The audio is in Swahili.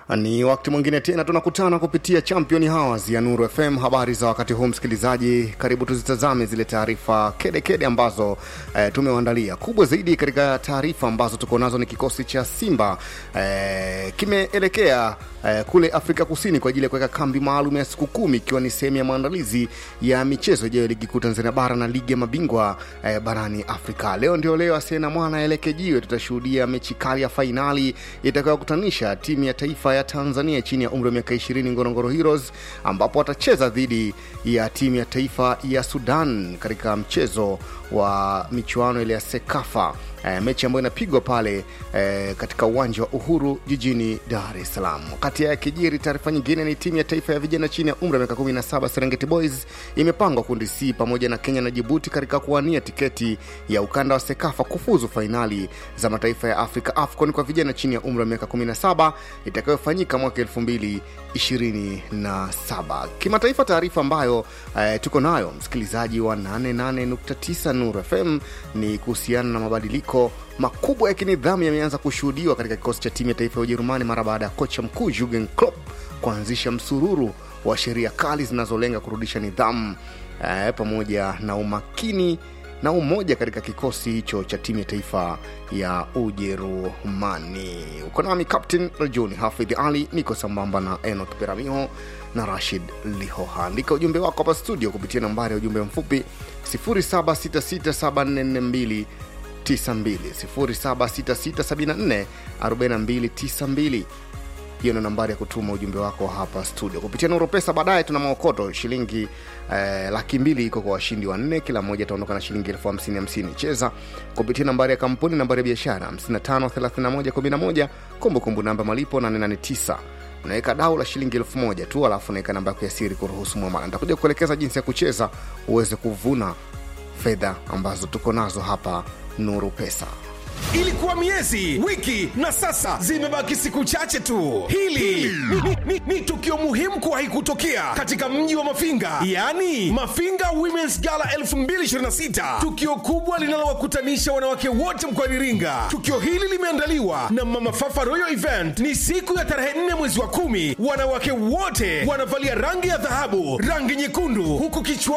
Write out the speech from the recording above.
Ni wakati mwingine tena tunakutana kupitia Champion Hours ya Nuru FM. Habari za wakati huu, msikilizaji, karibu tuzitazame zile taarifa kedekede ambazo eh, tumewaandalia. Kubwa zaidi katika taarifa ambazo tuko nazo ni kikosi cha Simba eh, kimeelekea eh, kule Afrika Kusini kwa ajili ya kuweka kambi maalum ya siku kumi ikiwa ni sehemu ya maandalizi ya michezo ijayo ya ligi kuu Tanzania bara na ligi ya mabingwa eh, barani Afrika. Leo ndio leo Asena Mwana elekejiwe, tutashuhudia mechi kali ya fainali itakayokutanisha timu ya taifa ya Tanzania chini ya umri wa miaka 20 Ngorongoro Heroes, ambapo watacheza dhidi ya timu ya taifa ya Sudan katika mchezo wa michuano ile ya Sekafa e, mechi ambayo inapigwa pale e, katika uwanja wa Uhuru jijini Dar es Salaam. Wakati ya kijiri, taarifa nyingine ni timu ya taifa ya vijana chini ya umri wa miaka 17 Serengeti Boys imepangwa kundi C pamoja na Kenya na Jibuti katika kuwania tiketi ya ukanda wa Sekafa kufuzu fainali za mataifa ya Afrika AFCON kwa vijana chini ya umri wa miaka 17 itakayofanyika mwaka 2027. Kimataifa, taarifa ambayo e, tuko nayo msikilizaji wa 88.9 Nuru FM ni kuhusiana na mabadiliko makubwa ya kinidhamu yameanza kushuhudiwa katika kikosi cha timu ya taifa ya Ujerumani mara baada ya kocha mkuu Jurgen Klopp kuanzisha msururu wa sheria kali zinazolenga kurudisha nidhamu eh, pamoja na umakini na umoja katika kikosi hicho cha timu ya taifa ya Ujerumani. Uko nami Captain Rajuni Hafidh Ali, niko sambamba na Enok Peramiho na Rashid Lihoha. Andika ujumbe wako hapa studio kupitia nambari ya ujumbe mfupi 0766744292 0766744292 hiyo ndio nambari ya kutuma ujumbe wako hapa studio kupitia Nuru Pesa. Baadaye tuna maokoto shilingi eh, laki mbili iko kwa washindi wanne, kila mmoja ataondoka na shilingi elfu hamsini hamsini. Cheza kupitia nambari ya kampuni, nambari ya biashara 553111, kumbukumbu namba malipo 889 unaweka dau la shilingi elfu moja tu, alafu unaweka namba yako ya siri kuruhusu mwamala. Nitakuja kuelekeza jinsi ya kucheza uweze kuvuna fedha ambazo tuko nazo hapa Nuru Pesa. Ilikuwa miezi, wiki na sasa zimebaki siku chache tu. Hili ni, ni, ni, ni tukio muhimu kuwahi kutokea katika mji wa Mafinga, yaani Mafinga Women's Gala 2026, tukio kubwa linalowakutanisha wanawake wote mkoani Iringa. Tukio hili limeandaliwa na Mama Fafa Royal Event. Ni siku ya tarehe 4 mwezi wa kumi. Wanawake wote wanavalia rangi ya dhahabu, rangi nyekundu, huku kichwa